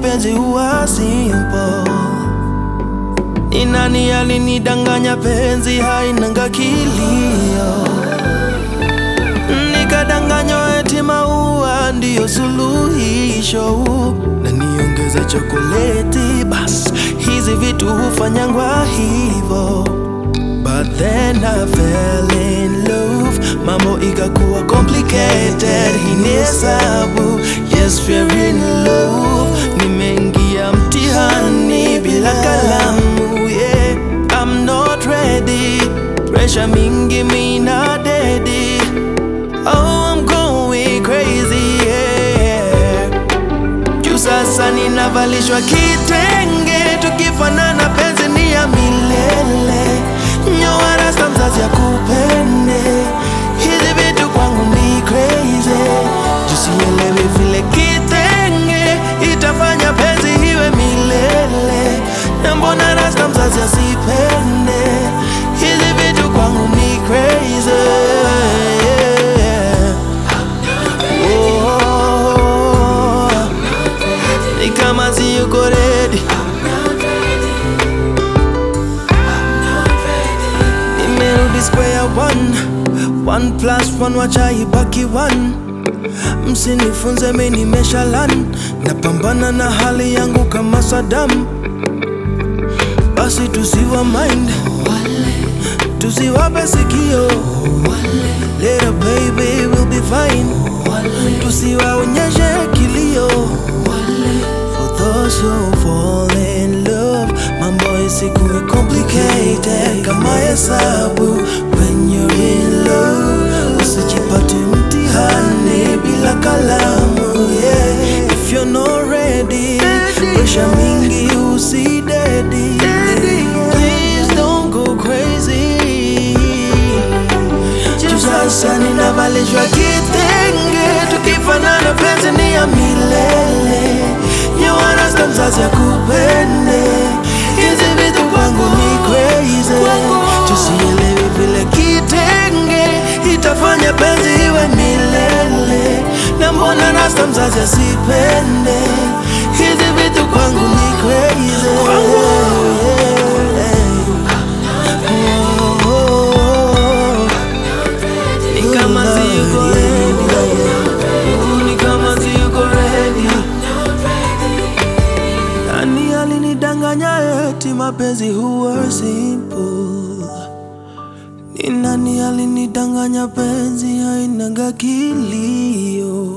mapenzi huwa simple. Ni nani alinidanganya penzi hainanga kilio? Nikadanganywa eti maua ndiyo suluhisho, na niongeze chokoleti, bas hizi vitu hufanyangwa hivo. But then I fell in love, mambo ikakuwa complicated. Hii ni hesabu, yes we're in love. Nimeingia mtihani bila kalamu, yeah. I'm not ready, pressure mingi mina dedi. Oh, I'm going crazy, yeah. Juu sasa ninavalishwa kitenge, tukifanana penzi ni ya milele. Nyoa rasta mzazi akupende, hizi vitu kwangu ni crazy. Juu sielewi vile kitenge itafanya penzi iwe milele, na mbona rasta mzazi asipende, hizi vitu kwangu ni crazy. Oh, ni kama siyuko ready. Nimerudi square one, one plus one wacha ibaki one. Msinifunze mi nimeshalan, napambana na hali yangu kama Saddam. Basi tusiwa mind, tusiwape sikio. Little baby will be fine, tusiwaonyeshe kilio. For those who fall in love, mambo isikuwe complicated kama hesabu. When you're in love, usijipate mtihani bila kalamu. Yeah. If you're not ready, pressure mingi usidedi. Please don't go crazy. Juu sasa ninavalishwa kitenge, tukifanana penzi ni ya milele. Nyoa rasta mzazi akupende, hizi vitu kwangu ni crazy. Juu sielewi vile kitenge itafanya penzi iwe milele, na mbona rasta mzazi asipende, hizi vitu kwangu ni crazy. Oh. Ni kama siyuko ready. Ni kama siyuko ready. Nani alinidanganya eti mapenzi huwa simple? Ni nani alinidanganya penzi hainanga kilio?